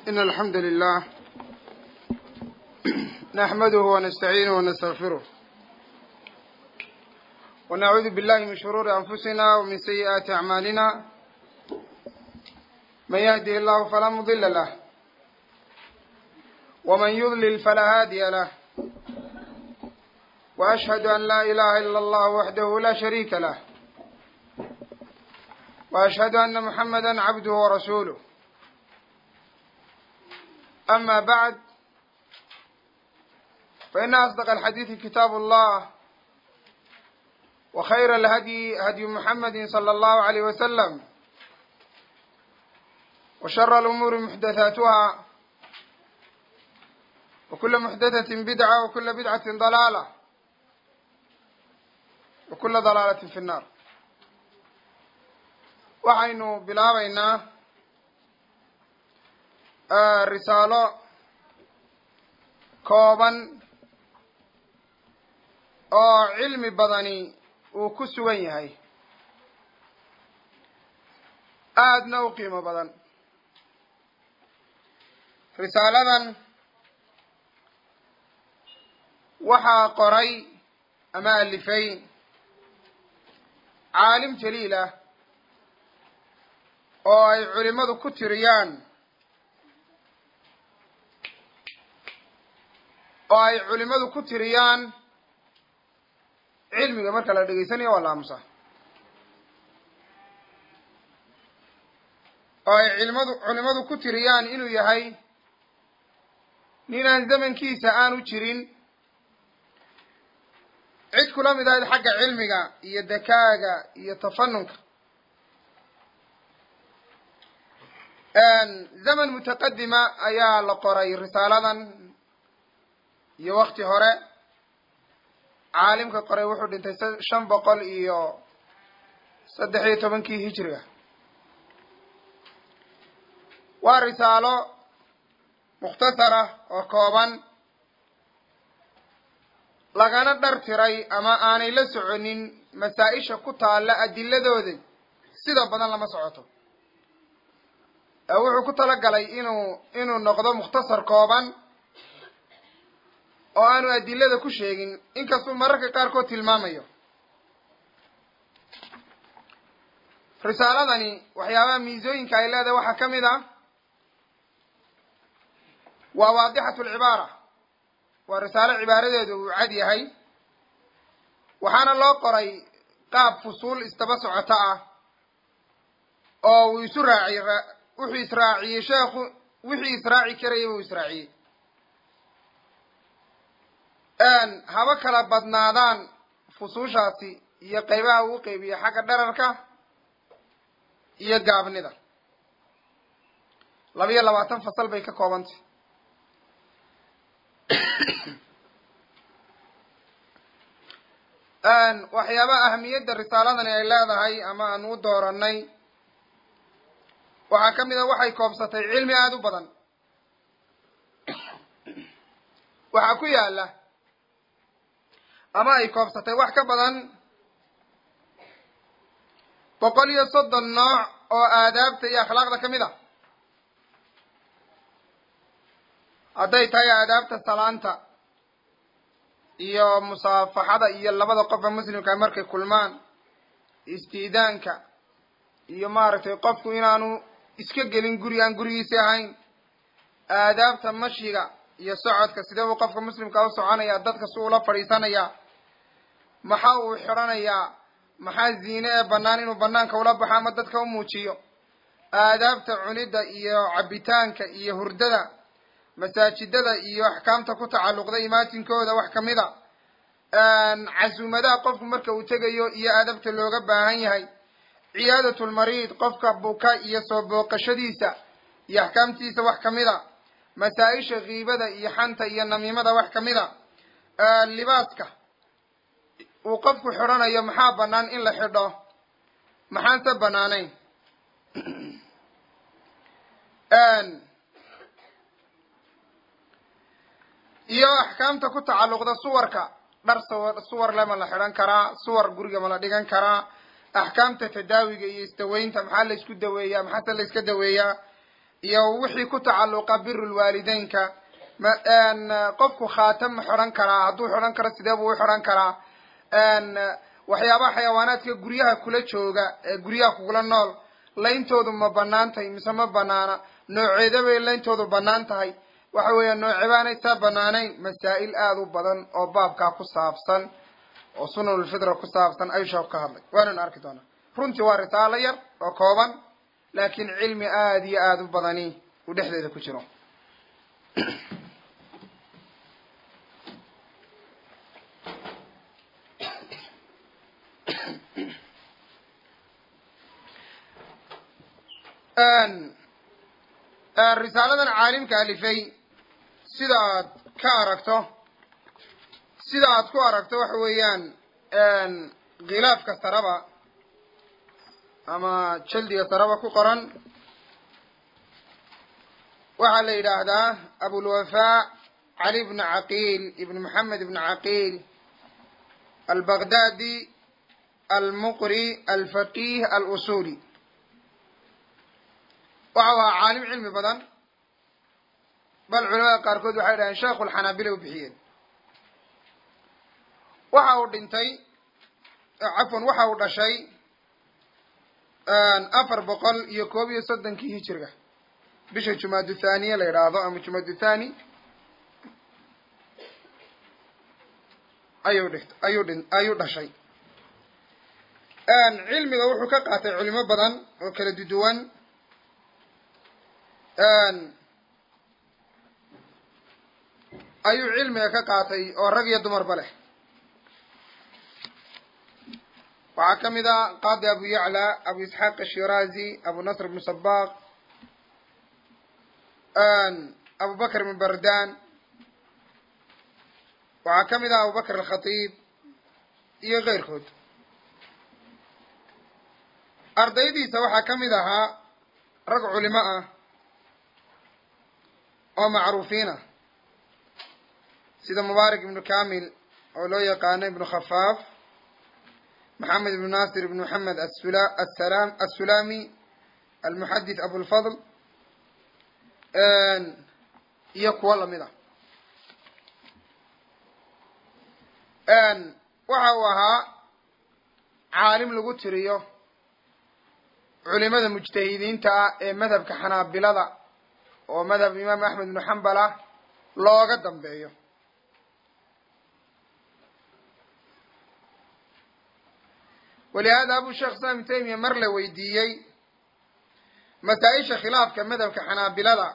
إن الحمد لله نحمده ونستعينه ونستغفره ونعوذ بالله من شرور أنفسنا ومن سيئات أعمالنا من يهده الله فلا مضل له ومن يضلل فلا هادي له وأشهد أن لا إله إلا الله وحده لا شريك له وأشهد أن محمدا عبده ورسوله أما بعد فإن أصدق الحديث كتاب الله وخير الهدي هدي محمد صلى الله عليه وسلم وشر الأمور محدثاتها وكل محدثة بدعة وكل بدعة ضلالة وكل ضلالة في النار waxaynu bilaabaynaa risaalo kooban oo cilmi badani uu ku sugan yahay aadna u qiimo badan risaaladan waxaa qoray ama alifay caalim jaliil ah oo ay culimadu ku tiriyaan oo ay culimadu ku tiriyaan cilmiga marka la dhegaysanayo waa la aamusaa oo ay cilmadu culimadu ku tiriyaan inuu yahay ninaan zamankiisa aanu jirin cid kula mid ahayd xagga cilmiga iyo dakaaga iyo tafanunka zaman mutaqadima ayaa la qoray risaaladan iyo wakti hore caalimka qoray wuxuu dhintay shan boqol iyo saddex iyo tobankii hijriga waa risaalo mukhtasara oo kooban lagana dhar tiray ama aanay la soconin masaa-isha ku taalla adiladooda sida badan lama socoto wuxuu ku talagalay inuu inuu noqdo mukhtasar kooban oo aanu adilada ku sheegin inkastuu mararka qaarkood tilmaamayo risaaladani waxyaabaha miisooyinka ay leedahay waxaa ka mid ah waa waadixatu alcibaara waa risaalo cibaaradeedu uu cad yahay waxaana loo qoray qaab fusuul isdaba socota ah oo uu isu raaciy wuxuu israaciyey sheekhu wixii israaci karayay buu israaciyey haba kala badnaadaan fusuushaasi iyo qaybaha uu qeybiye xagga dherarka iyo gaabnida labiyo labaatan fasal bay ka koobantay waxyaabaha ahamiyadda risaaladani ay leedahay ama aan u dooranay waxaa ka mid a waxay koobsatay cilmi aada u badan waxaa ku yaala ama ay koobsatay wax ka badan boqol iyo soddon nooc oo aadaabta iyo akhlaaqda ka mid a hadday tahay aadaabta salaanta iyo musaafaxada iyo labada qofa muslimka markay kulmaan istiidaanka iyo maaragtay qofku inaanu iska gelin guri aan gurigiisi ahayn aadaabta mashiga iyo socodka sidee buu qofka muslimka u soconaya dadka si ula fadhiisanaya maxa uu xidhanayaa maxaa ziine ee bannaan inuu banaanka ula baxo ama dadka u muujiyo aadaabta cunidda iyo cabitaanka iyo hurdada masaajidada iyo axkaamta ku tacalluqda imaatinkooda wax kamid a casuumadaha qofku marka uu tegayo iyo aadabta looga baahan yahay ciyaadat lmariid qofka buka iyo soo booqashadiisa iyo axkaamtiisa wax kamid a masaa-isha kiibada iyo xanta iyo namiimada wax kamid a libaaska uu qofku xidhanayo maxaa banaan in la xidho maxaanse banaanayn iyo axkaamta ku tacalluqda suwarka dhar sawar suwar le ma la xidhan karaa suwar guriga ma la dhigan karaa axkaamta tadaawiga iyo isdaweynta maxaa la isku daweeyaa maxaase la iska daweeyaa iyo wixii ku tacalluqa biru lwaalideynka qofku khaatam ma xidhan karaa hadduu xidhan karo sidee buu u xidhan karaa waxyaabaha xayawaanaadka guryaha kula jooga ee guryaha kugula nool layntoodu ma banaan tahay mise ma banaana nooceeda bay layntoodu banaan tahay waxa weeya noocebaanay saa banaanayn masaa'il aada u badan oo baabkaa ku saabsan oo sunanulfitra ku saabsan ayuu sheeku ka hadlay waananu arki doonaa runtii waa risaalo yar oo kooban laakiin cilmi aada iyo aada u badani uu dhexdeeda ku jiro risaaladan caalimka alifay sida aad ka aragto sida aad ku aragto waxa weeyaan khilaafka saraba ama jaldiga saraba ku qoran waxaa la yidhaahdaa abulwafaa cali bn caqiil ibn maxamed ibn caqiil albaghdadi almuqri alfaqih alusuli waxa u ahaa caalim cilmi badan bal culamada qaarkood waxay dhaheen sheekhu lxanaabila u bixiyeen waxa uu dhintay cafwan waxa uu dhashay afar boqol iyo koob iyo soddonkii hijiriga bisha jumaadu thaniya la yidhaahdo ama jumaadu thani ayuu dhiht ayuu dhin ayuu dhashay cilmiga wuxuu ka qaatay culimo badan oo kala duduwan ayuu cilmiga ka qaatay oo rag iyo dumarba leh waxaa ka mid a qaadi abu yacla abu isxaaq ashirazi abu nasr ibnu sabaq abu bakr ibn bardan waxaa ka mid ah abu bakr alkhatiib iyo keyrkood ardaydiisa waxaa ka mid ahaa rag culimo ah oo macruufiin ah sida mubaarak ibnu kamil oo loo yaqaano ibnu khafaaf maxamed ibnu nasir ibnu maxamed assalam assulami almuxadith abulfadl iyo kuwo lamid ah waxa uu ahaa caalim lagu tiriyo culimada mujtahidiinta ah ee madhabka xanaabilada oo madhab imaam axmed ibnu xambal ah looga dambeeyo walihaada abu sheekh islam ibn taymiya mar la weydiiyey masaa-isha khilaafka madhabka xanaabilada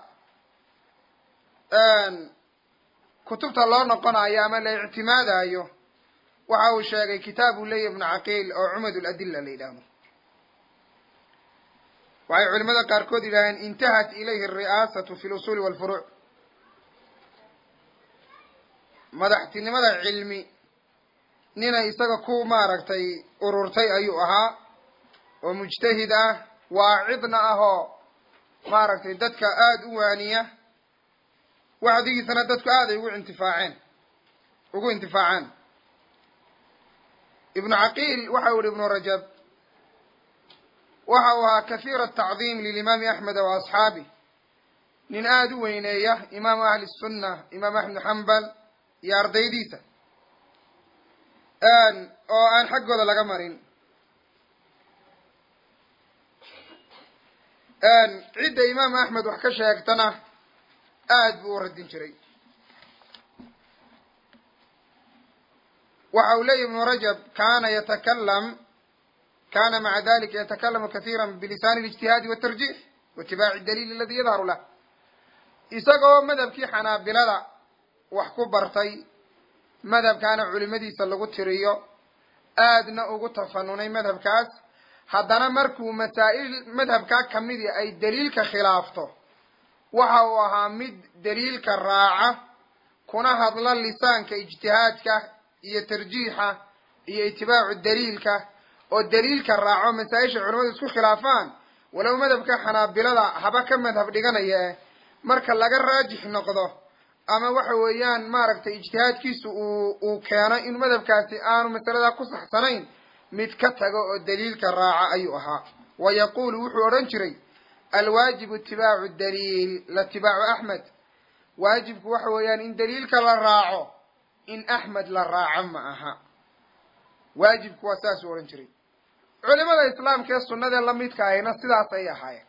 kutubta loo noqonayo ama la ictimaadayo waxa uu sheegay kitaab uu leeyahy ibnu caqiil oo cumad ladilla la yidhaahdo waxay culimada qaarkood yidhaaheen intahat ilayhi alri'aasatu fi lusuuli walfuruuc madaxtinimada cilmi ninay isaga ku maaragtay ururtay ayuu ahaa oo mujtahid ah waacidna ah oo maaragtay dadka aada u waaniya wacdigiisana dadku aaday ugu intifaaceen ugu intifaacaan ibnu caqiil waxa u yihi ibnu rajab waxa uu ahaa kahiira atacdiim lilimaami axmed wa asxaabih nin aada u weyneeya imaamu ahli sunna imaam axmed xambal iyo ardaydiisa oo aan xaggooda laga marin cidda imaam axmed wax ka sheegtana aad buu u radin jiray waxa uu leeyahy ibnu rajab kana yatakalam kana maca dalika yatakalamu kahiira bilisani اlijtihaadi watarjix waitibaaci daliil aladi yadharu lah isagoo madhabkii xanaabilada wax ku bartay madhabkaana culimadiisa lagu tiriyo aadna ugu tafanunay madhabkaas haddana markuu masaa'il madhabkaa kamidi ay daliilka khilaafto waxa uu ahaa mid daliilka raaca kuna hadla lisaanka ijtihaadka iyo tarjiixa iyo itibaacu daliilka oo daliilka raaco masaa-isha culimadu isku khilaafaan walow madhabka xanaabilada haba ka madhab dhiganaya eh marka laga raajix noqdo ama waxa weeyaan maaragtay ijtihaadkiisu uu uu keeno in madhabkaasi aanu masaladaa ku saxsanayn mid ka tago oo daliilka raaca ayuu ahaa wa yaquulu wuxuu odhan jiray alwaajibu itibaacu daliil latibaacu axmed waajibku waxa weeyaan in daliilka la raaco in axmed la raaco ma aha waajibku waa saasuu odhan jiray culimada islaamka ee sunnadee lamidka ahayna sidaas ay ahaayeen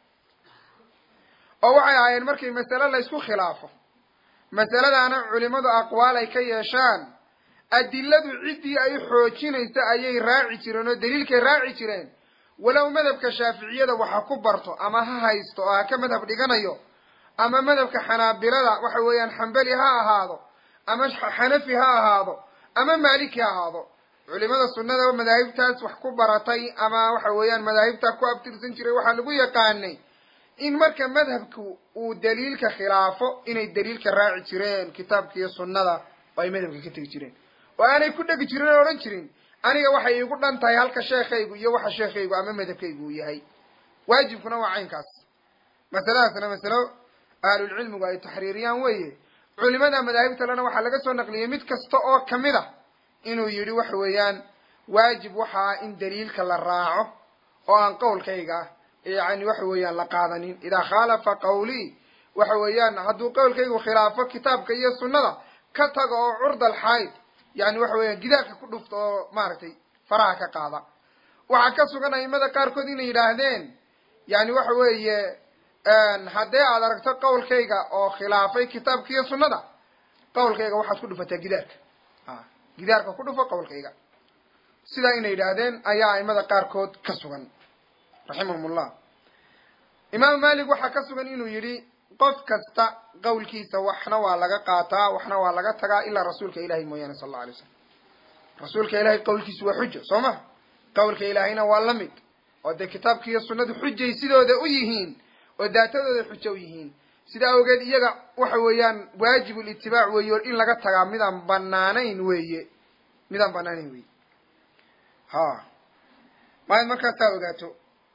oo waxay ahaayeen markay masale la ysku khilaafo masaladaana culimadu aqwaal ay ka yeeshaan adiladu ciddii ay xoojinaysa ayay raaci jireen oo daliilkay raaci jireen walow madhabka shaaficiyada waxa ku barto ama ha haysto oo ha ka madhab dhiganayo ama madhabka xanaabilada waxa weeyaan xambeli ha ahaado ama xanafi ha ahaado ama maaliki ha ahaado culimada sunnada madaahibtaas wax ku baratay ama waxa weeyaan madaahibtaa ku abtirsan jiray waxaa lagu yaqaanay in marka madhabku uu daliilka khilaafo inay daliilka raaci jireen kitaabka iyo sunnada oo ay madhabka ka tegi jireen oo aanay ku dhegi jirin oo odhan jirin aniga waxay iigu dhan tahay halka sheekhaygu iyo waxa sheekhaygu ama madhabkaygu uu yahay waajibkuna waa caynkaas masaladaasna masalo ahlulcilmigu ay taxriiriyaan weeye culimada madaahibta lena waxaa laga soo naqliyey mid kasta oo kamid a inuu yidhi waxa weeyaan waajib waxaa in daliilka la raaco oo aan qowlkayga yani waxa weeyaan la qaadanin idaa khaalafa qawlii waxa weeyaan hadduu qowlkaygu khilaafo kitaabka iyo sunnada ka tago oo curdal xayd yani waxa weeyaan gidaarka ku dhufta oo maaragtay faraha ka qaada waxaa ka sugan aimada qaarkood inay yidhaahdeen yani waxa weeye haddee aad aragto qowlkayga oo khilaafay kitaabka iyo sunnada qowlkayga waxaad ku dhufataa gidaarka gidaarka ku dhufo qowlkayga sidaa inay yidhaahdeen ayaa aimada qaarkood ka sugan raximahum ullah imaam malik waxaa ka sugan inuu yidhi qof kasta qowlkiisa waxna waa laga qaataa waxna waa laga tagaa ilaa rasuulka ilahay mooyaane sal alla alay slam rasuulka ilahay qowlkiisu waa xujo soo ma qowlka ilaahayna waa la mid oo dee kitaabka iyo sunnadu xujay sidooda u yihiin oo daatadooda xujo u yihiin sidaa awgeed iyaga waxa weeyaan waajib litibaac weeye o in laga tagaa midaan banaanayn weeye midaan banaanayn weeye ha maayd markaas taa ogaato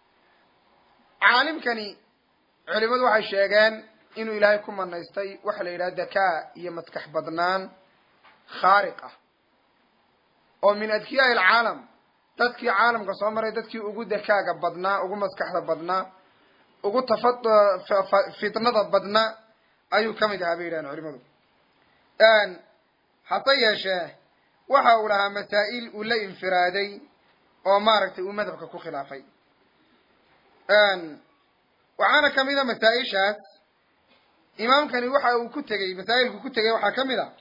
caalimkani culimadu waxay sheegeen inuu ilaahay ku manaystay waxa la yidhaha dakaa iyo maskax badnaan khaariq ah oo min adkiyaai alcaalam dadkii caalamka soo maray dadkii ugu dakaaga badnaa ugu maskaxda badnaa ugu tafa fitnada badnaa ayuu ka mid ahaa bay yidhahan culimadu hase yeeshee waxa uu lahaa masaa'il uu la infiraaday oo maaragtay uu madhabka ku khilaafay waxaana kamid a masaa-ishaas imaamkani waxa uu ku tegey masaa'ilku ku tegey waxaa ka mid a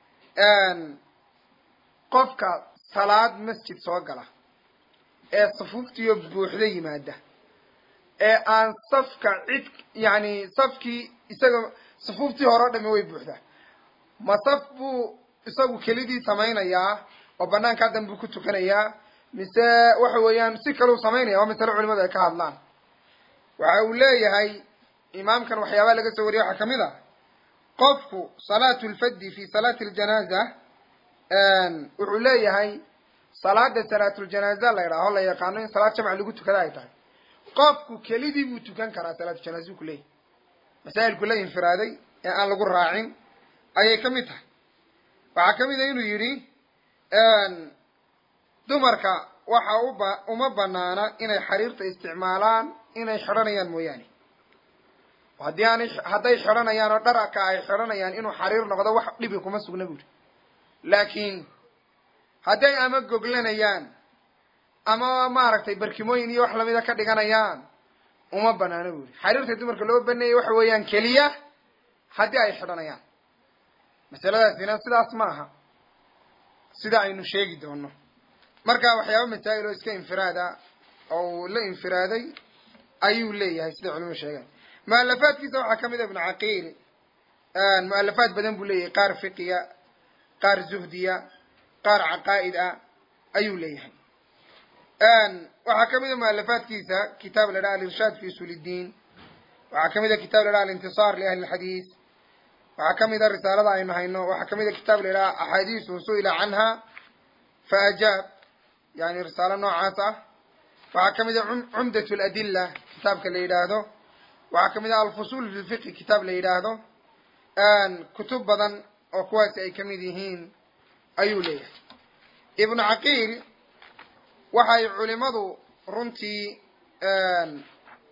qofka salaad masjid soo gala ee safuuftiyo buuxda yimaada ee aan safka cid yani safkii isaga safuuftii hore o dhami way buuxdaa ma saf buu isagu kelidii samaynayaa oo banaankaa dan buu ku tukanayaa mise waxa weeyaan si kaleu samaynaya waa masale culimadu ay ka hadlaan waxa uu leeyahay imaamkan waxyaabaa laga soo wariyay waxaa kamid a qofku salaatu lfaddi fi salaati aljanaaza wuxuu leeyahay salaada salaatuljanaaza la yidhaaho la yaqaano in salaad jamc lagu tukada ay tahay qofku kelidii buu tukan karaa salaatujanaazau ku leeyahay masaa'ilku la infiraaday ee aan lagu raacin ayay ka mid tahay waxaa kamid a inuu yidhi dumarka waxa uba uma banaana inay xariirta isticmaalaan inay xidhanayaan mooyaane haddii aanay hadday xidhanayaan oo dharaka ay xidhanayaan inuu xariir noqdo wax dhibi kuma sugna buuri laakiin hadday ama goglanayaan ama maaragtay barkimooyin iyo wax lamida ka dhiganayaan uma banaano buuri xariirta dumarka loo baneeyay waxa weeyaan keliya haddii ay xidhanayaan masaladaasina sidaas ma aha sida aynu sheegi doono marka waxyaaba masaa'il oo iska infiraada oo uu la infiraaday ayuu leeyahay sida culimadu sheegaan mualafaadkiisa waxaa kamid a ibnu caqiil mualafaad badan buu leeyahay qaar fiqiya qaar zuhdiya qaar caqaa'id ah ayuu leeyahay waxaa kamid a mualafaadkiisa kitaab la dhaha alirshaad fi usul iddiin waxaa kamid a kitaab la dhaha alintisaar liahli lxadiis waxaa kamid a risaalada aynu hayno waxaa kamid a kitaab la dhaha axaadiisu su-ila canha fa ajaab yani risaalo noocaas ah waxaa kamid a cumdat ladilla kitaabka la yidhaahdo waxaa kamid ah alfusul fi lfiqhi kitaab la yidhaahdo kutub badan oo kuwaasi ay kamid yihiin ayuu leeyahay ibnu caqiil waxay culimadu runtii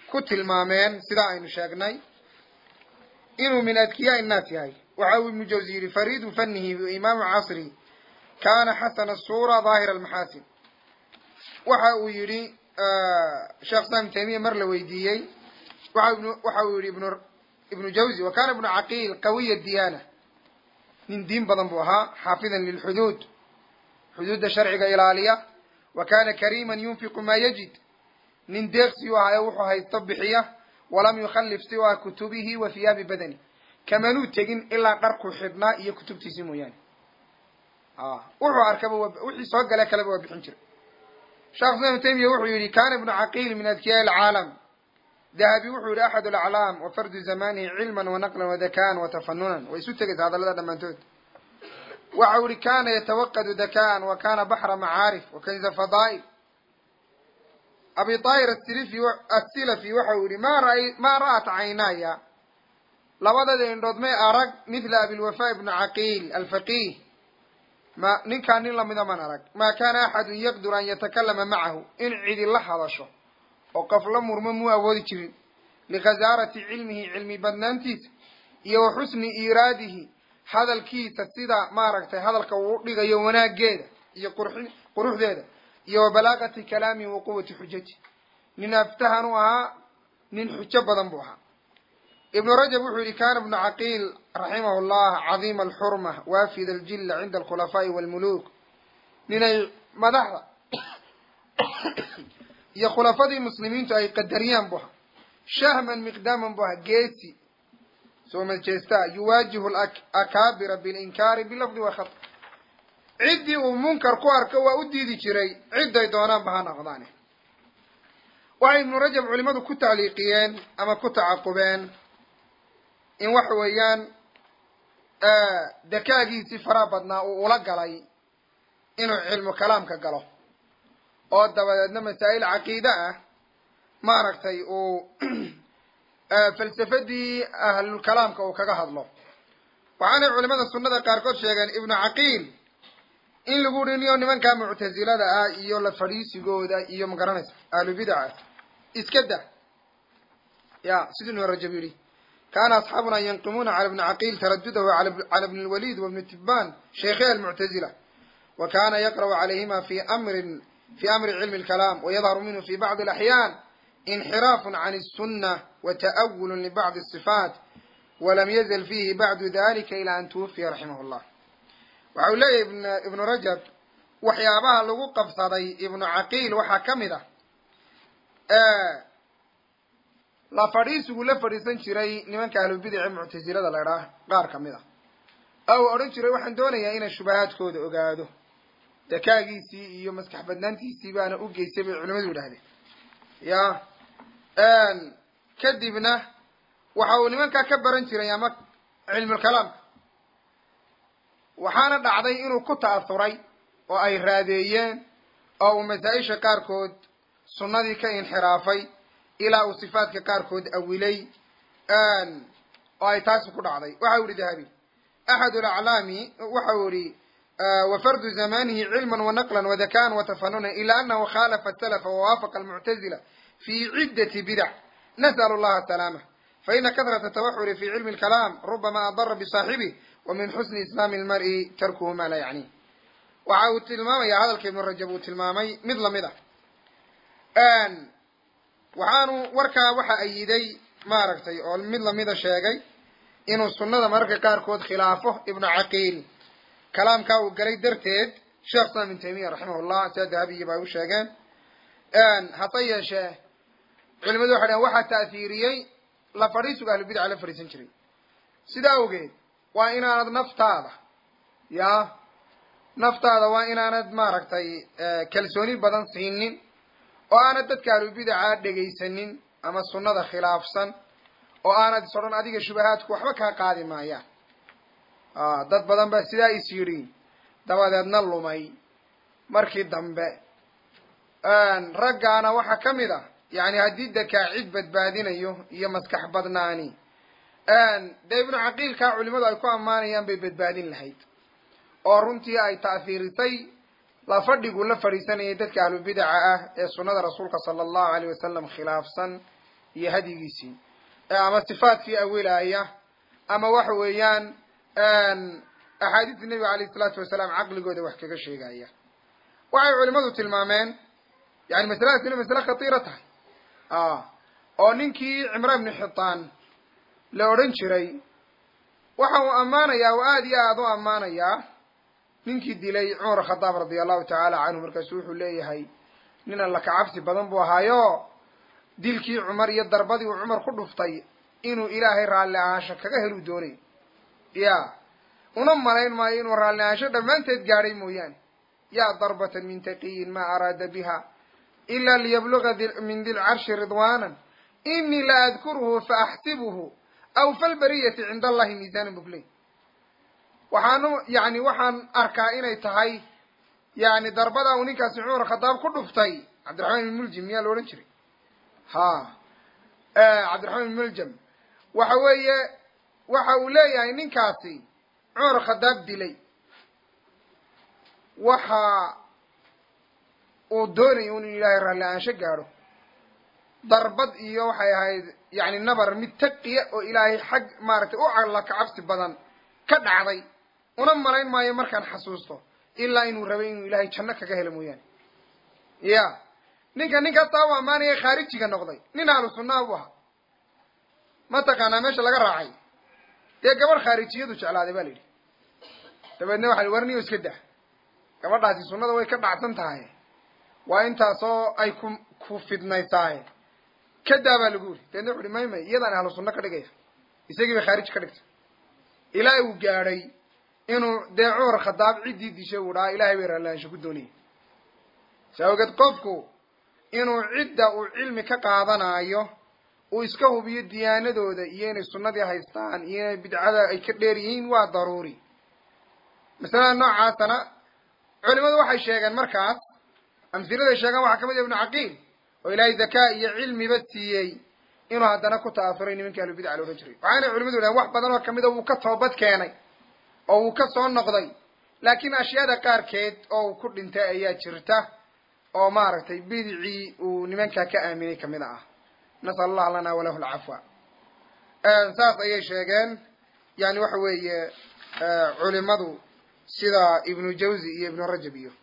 ku tilmaameen sidaa aynu sheegnay inuu min adkiyaa innaas yahay waxa uu ibnu jawsi yidhi fariidu fanihi imaamu casri kana xasana suura daahira almaxaasin waxa uu yidhi sheekh islam taymiya mar la weydiiyey waxa uu yihi ibnu ibnu jawzi wa kana ibnu caqiil qawiya diyaana nin diin badan buu ahaa xaafidan lilxuduud xuduudda sharciga ilaaliya wa kana kariiman yunfiqu maa yajid nin deeqsi u ahayo wuxuu haysto bixiya walam yukhallif siwa kutubihi wa hiyaabi badani kamanuu tegin ilaa dharku xidhnaa iyo kutubtiisii mooyaane wuxuu arkaba wixii soo gale kaleba waa bixin jiray sheekh islam ibnu taymiya wuxuu yihi kana ibnu caqiil min adkiyaa alcaalam dahabi wuxuu yihi axad alaclaam wa fardu zamanihi cilman wanaqlan wadakaan watafanunan way isu tegaysa hadallada dhammaantood waxa u yihi kana yatawaqadu dakaan wa kana baxra macaarif wa kanza fadaa'il abi tahir asilifi asilafi waxa uu yihi ma ra ma ra'at caynaaya labadada indhood may arag mithla abilwafa ibnu caqiil alfaqih ma ninkaan nin lamida man arag ma kana axadun yaqdur an yatakalama macahu in cidi la hadasho oo qof la murmo muu awoodi jirin likhasaarati cilmihi cilmi badnaantiisa iyo wa xusni iiraadihi hadalkiisa sida maaragtay hadalka uu dhigayo wanaageeda iyo qurxi quruxdeeda iyo wa balaagati kalaamihi wa quwati xujati nin aftahan u ahaa nin xujo badan buu ahaa ibnu rajab wuxuu yihi kana ibnu caqiil raximahu llah cadiima alxurma waafid aljilla cinda alkhulafaa'i walmuluuk ninay madaxda iyo khulafadii muslimiintu ay qadariyaan bu ahaa shahman miqdaaman bu ahaa geesi soo majeestaa yuwaajihu akaabira bilinkaari bilafdi wa khat ciddii uu munkar ku arko waa u diidi jiray cidday doonaanba ha noqdaane waxay ibnu rajab culimadu ku tacliiqiyeen ama ku tacaqubeen in waxa weeyaan dakaagiisii faraha badnaa uu ula galay inuu cilmu kalaamka galo oo dabadeedna masaa'il caqiide ah maaragtay uu falsafadii ahlulkalaamka uu kaga hadlo waxaanay culimada sunnada qaarkood sheegeen ibnu caqiil in lagu uri niyo nimankaa muctasilada ah iyo la fadhiisigooda iyo magaranaysa ahlubidaca iska da ya siduu ibnu rajab yidhi kana asxaabuna yanqimuna cala ibni caqiil taradudahu cala ibni lwalid wa ibni tibbaan sheikhay almuctazila wa kana yaqra'u calayhima fi amrin fi amri cilmi lkalaam wayadharu minhu fi bacdi alaxyaan inxiraafun can الsuna wata'awulu libacdi الصifaat walam yazal fihi bacdu dalika ila an tuwafiya raximah llah waxa uu leeyahy ibnu rajab waxyaabaha lagu qabsaday ibnu caqiil waxaa ka mid ah la fadhiisigu la fadhiisan jiray nimanka ahlubidace muctasilada la idhaah qaar ka mid a oo uu odhan jiray waxaan doonayaa inaan shubahaadkooda ogaado dakaagiisii iyo maskax badnaantiisii baana u geystay bay culimadu yidhahdeen ya kadibna waxa uu nimankaa ka baran jiray ama cilmulkalaamka waxaana dhacday inuu ku ta'asuray oo ay raadeeyeen oo uu masaa-isha qaarkood sunnadii ka inxiraafay ilaa uu sifaadka qaarkood awilay oo ay taasi ku dhacday waxa u yihi dahabi axad alaclaami waxa uu yihi wafardu zamanihi cilman wanaqlan wadakaan watafanunan ila anahu khalafa salafa wawaafaqa almuctazila fi ciddati bidac nas'al allaha asalaama faina kahrata tawaxuri fi cilmi lkalaam rubama adara bisaaxibih wa min xusni islaami lmar'i tarkuhu ma laa yacni waxa uu tilmaamaya hadalka ibnu rajab uu tilmaamay mid lamid ah waxaanu warkaa waxa ayiday maaragtay oo mid lamida sheegay inuu sunnada mararka qaarkood khilaafo ibnu caqiil kalaamkaa uu galay darteed sheekh islam ibn taymiya raximah llah sida dahabiyi ba u sheegeen hase yeeshee culimadu waxay dhaheen waxaa ta'hiiriyey la fadhiisuga ahlubidaca la fadhiisan jiray sidaa awgeed waa inaanad naftaada ya naftaada waa inaanad maaragtay kalsooni badan siinin oo aanad dadka ahlubidaca dhegaysanin ama sunnada khilaafsan oo aanad is odhan adiga shubahaadku waxba kaa qaadi maayaan dad badan baa sidaa is yidhi dabadeedna lumay markii dambe raggaana waxaa ka mid ah yani haddii dakaa cid badbaadinayo iyo maskax badnaani dee ibnu caqiilkaa culimadu ay ku ammaanayaan bay badbaadin lahayd oo runtii ay ta'hiirisay la fadhigu la fadhiisanayay dadka ahlubidaca ah ee sunnada rasuulka sala allahu alayh wasalam khilaafsan iyo hadyigiisii ama sifaadkii awilaaya ama waxa weeyaan axaadiista nebiga alayh isalaatu wasalaam caqligooda wax kaga sheegaya waxay culimadu tilmaameen yani masaladaas inay masale khatiira tahay oo ninkii cimraan ibnu xitaan la odhan jiray waxa uu ammaanayaa oo aada iyo aada u ammaanayaa ninkii dilay cumar khadaab radia allahu tacaala canhu markaasu wuxuu leeyahay nin alla ka cabsi badan buu ahaayo dilkii cumar iyo darbadii uu cumar ku dhuftay inuu ilaahay raalli ahaansho kaga helu doonay ya una malayn maayo inuu raalli ahaansho dhammaanteed gaadhay mooyaane yaa darbatan min taqiyin maa araada biha ila liyabluga min di lcarshi ridwanan inii la adkuruhu faaxsibuhu aw falbariyati cinda allahi miisanan bukley waxaanu yani waxaan arkaa inay tahay yani darbada uu ninkaasi cumar khadaab ku dhuftay cabdiraxmaan ibn muljim miyaa la odhan jiray ha cabdiraxmaan ibn muljam waxa weeye waxa uu leeyahay ninkaasi cumar khadaab dilay waxa uu doonaya inuu ilaahay raalli aansho gaadho darbad iyo waxay ahayd yani nabar mid taqiya oo ilaahay xag maaragtay u alla ka cabsi badan ka dhacday una malayn maayo markaan xasuusto ilaa inuu rabay inuu ilaahay janno kaga helo mooyaane ya ninka ninkaastaa u ammaanaya khaarijiga noqday nin ahlu sunnaa bu ahaa mataqaanaa meesha laga raacay dee gabadh khaarijiyadu jeclaaday ba la yidhi dabeedna waxa warniyo iska dah gabadhaasi sunnada way ka dhacsan tahay waa intaasoo ay ku ku fidnaysaaye kadaa baa lagu yiri dabeedna wuxu uhi may may iyadaan ahlu sunno ka dhigaya isagii bay khaarij ka dhigtay ilaa uu gaadhay inuu dee cumar khadaab ciddii dishay uu dhahaa ilahay bay raallaansho ku doonayay saa ogeed qofku inuu cidda uu cilmi ka qaadanaayo uu iska hubiyo diyaanadooda iyo inay sunnadii haystaan iyo inay bidcada ay ka dheer yihiin waa daruuri masalada noocaasana culimadu waxay sheegeen markaas amhiladay sheegaan waxaa kamid ah ibnu caqiil oo ilaahay zakaa iyo cilmiba siiyey inuu haddana ku ta'asuray nimankii ahlubidca la odhan jiray waxaanay culimadu yidhahen wax badan oo kamida wuu ka toobad keenay oo wuu ka soo noqday laakiin ashyaada qaarkeed oo uu ku dhintay ayaa jirta oo maaragtay bidicii uu nimankaa ka aaminay kamid ah nasal allah lana walahu alcafwa saas ayay sheegeen yani waxa weeye culimadu sida ibnu jawzi iyo ibnu rajab iyo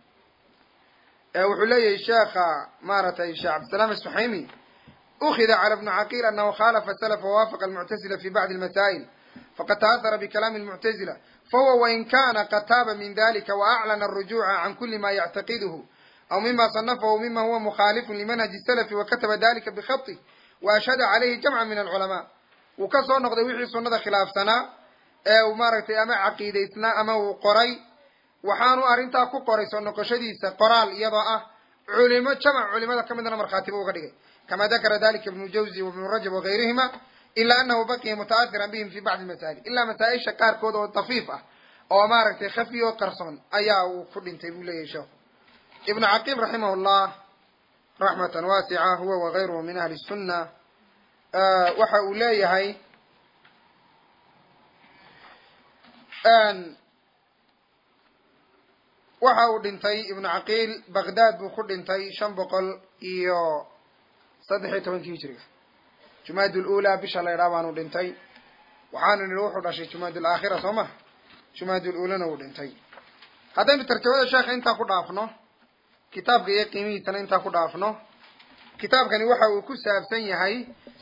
wuxuu leeyahay sheekha maaragtay sheekh cabdisalaam asuxaymi ukida cala ibni caqiil anahu khalafa salafa wawaafaqa almuctazila fi bacdi almasaa'il faqad ta'ahara bikalaami almuctazila fahuwa wain kana qad taaba min dalika waaclana arujuca can kuli ma yactaqiduhu aw mima صanafahu mima huwa mukhalifun limanhaji salafi wakataba dalika bikhatih waashhada calayhi jamca min alculamaa wuu ka soo noqday wixii sunada khilaafsanaa ee uu maaragtay ama caqiidaysnaa ama uu qoray waxaanu arrintaa ku qoray soo noqoshadiisa qoraal iyadoo ah culimo jamac culimada ka midna markhaatiba uga dhigay kama dakara dalika ibnu jawzi wibnu rajab wagayrihima ila anahu baqiya muta'ahiran bihim fi bacdi masaa'il ilaa masaa-isha qaarkood oo dafiif ah oo maaragtay khafi oo qarsoon ayaa uu ku dhintay buu leeyahay sheekhu ibnu caqiil raximah llah raxmatan waasica huwa wagayruhu min ahli sunna waxa uu leeyahay waxa uu dhintay ibnu caqiil baghdad buu ku dhintay shan boqol iyo saddex iyo tobankii hijiriga jumaad lula bisha la ydhaa baanu dhintay waxaanu nihi wuxuu dhashay jumaad alaakhira soo ma jumaad ululana uu dhintay haddaynu tarjamada sheekha intaa ku dhaafno kitaabka iyo qiimihiisana intaa ku dhaafno kitaabkani waxa uu ku saabsan yahay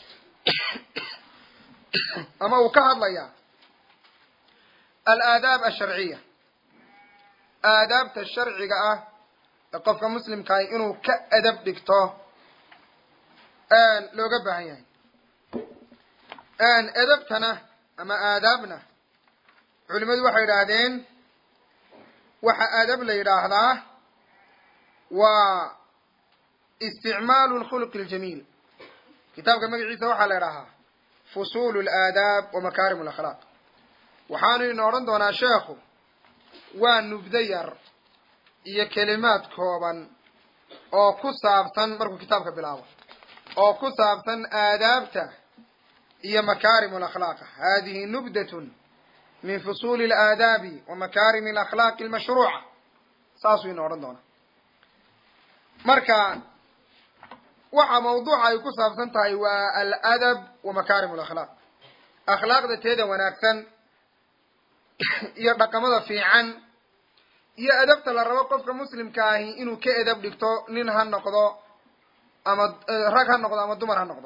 ama uu ka hadlayaa alaadaab asharciya aadaabta sharciga ah ee qofka muslimkaah inuu ka adab dhigto looga baahan yahay edabtana ama aadaabna culimadu waxay yidhaahdeen waxa aadab la yidhaahdaa waa isticmaalu lkhuluqi aljamiil kitaabka magaciisa waxaa la idhaahaa fusuulu alaadaab wa makaarim alakhlaaq waxaanu ina odhan doonaa sheekhu waa nubdo yar iyo kelimaad kooban oo ku saabsan markuu kitaabka bilaabo oo ku saabsan aadaabta iyo makaarim alakhlaaqa hadihi nubdatun min fusuuli alaadaabi wa makaarimi alakhlaaqi almashruuca saasuu ina odhan doonaa marka waxa mawduuca ay ku saabsan tahay waa aladab wa makaarim alakhlaaq akhlaaqda teeda wanaagsan iyo dhaqamada fiican iyo adabta la rabo qofka muslimka ahi inuu ka edab dhigto nin ha noqdo ama rag ha noqdo ama dumar ha noqdo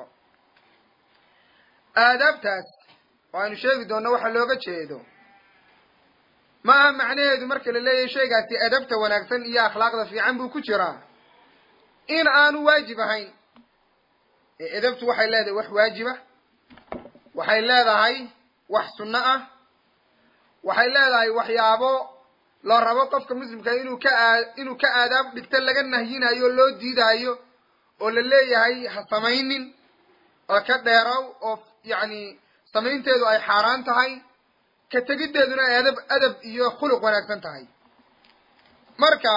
aadaabtaas oo aynu sheegi doonno waxa looga jeedo ma aha macnaheedu marka la leeyahay shaygaasi adabta wanaagsan iyo akhlaaqda fiican buu ku jiraa in aanu waajib ahayn ee edabtu waxay leedahay wax waajiba waxay leedahay wax sunno ah waxay leedahay waxyaabo la rabo qofka muslimka inuu ka aa inuu ka aadaab dhigto laga nahyinayo loo diidaayo oo la leeyahay ha samaynin oo ka dheerow oo yacni samaynteedu ay xaaraan tahay ka tegiddeeduna ay adab adab iyo khuluq wanaagsan tahay marka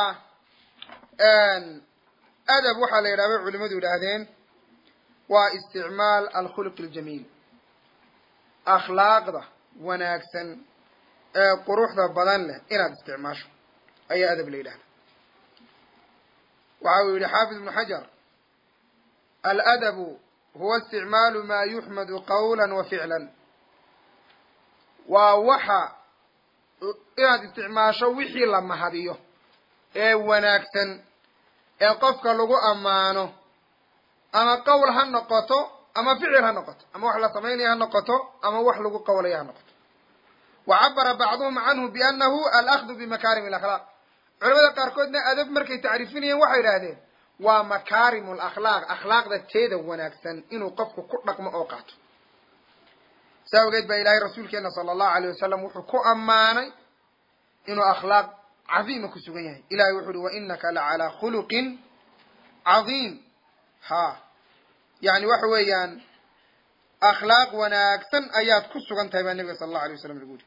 adab waxaa la yidhaha bay culimadu yidhaahdeen waa isticmaal alkhuluq aljamiil akhlaaqda wanaagsan ee quruxda badan leh inaad isticmaasho ayaa adab la yidhahda waxa uu yihi xaafid ibnu xajar aladabu huwa isticmaalu ma yuxmadu qawla wa ficlan waa waxa inaad isticmaasho wixii la mahadiyo ee wanaagsan ee qofka lagu ammaano ama qowl ha noqoto ama ficil ha noqoto ama wax la samaynaya ha noqoto ama wax lagu qawlaya ha noqoto wa cabara bacduhum canhu biannahu alahdu bimakaarim alakhlaaq culamada qaarkoodna adab markay tacriifinayeen waxay idhaahdeen waa makaarimu alakhlaaq akhlaaqda teeda wanaagsan inuu qofku ku dhaqmo oo qaato saa ogeed baa ilaahay rasuulkeena sala allahu alayh wasalam wuxuu ku ammaanay inuu akhlaaq cadiima ku sugan yahay ilahay wuxu uhi wa inaka la calaa khuluqin cadiim ha yani waxa weeyaan akhlaaq wanaagsan ayaad ku sugan tahay baa nabiga sala allahu alay wasalam lagu yidhi